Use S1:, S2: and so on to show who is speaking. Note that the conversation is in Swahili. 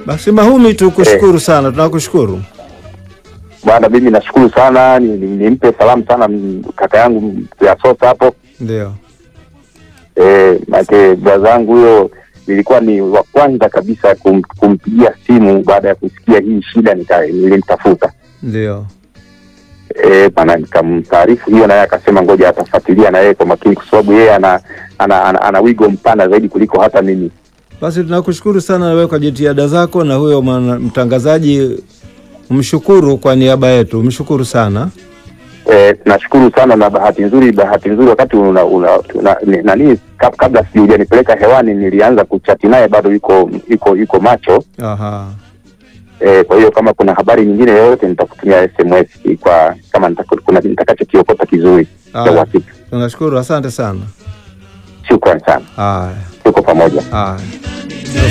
S1: Basi Mahumi, tukushukuru sana, tunakushukuru.
S2: Bwana, mimi nashukuru sana, ni- ni- nimpe salamu sana m- kaka yangu ya Sota hapo
S1: Ndio.
S2: eh, maake braza yangu huyo nilikuwa ni wa kwanza kabisa kum, kumpigia simu baada ya kusikia hii shida, nika- nilimtafuta
S1: Ndio.
S2: eh, bana nikamtaarifu hiyo, naye akasema ngoja atafuatilia na yeye kwa makini, kwa sababu yeye ana ana, ana, ana wigo mpana zaidi kuliko hata mimi.
S1: Basi tunakushukuru sana wewe kwa jitihada zako, na huyo mwana- mtangazaji mshukuru kwa niaba yetu, mshukuru sana.
S2: Eh, nashukuru sana na bahati nzuri, bahati nzuri wakati una, una, una, ni- nani kab- kabla sijanipeleka hewani nilianza kuchati naye, bado yuko yuko yuko macho
S1: Aha.
S2: eh, kwa hiyo kama kuna habari nyingine yoyote nitakutumia SMS kwa kama nitaka- kuna nitakachokiokota kizuri cha
S1: Haya.
S2: uhakika.
S1: Tunashukuru, asante sana.
S2: Shukran sana,
S1: Haya,
S2: tuko pamoja.
S1: haya.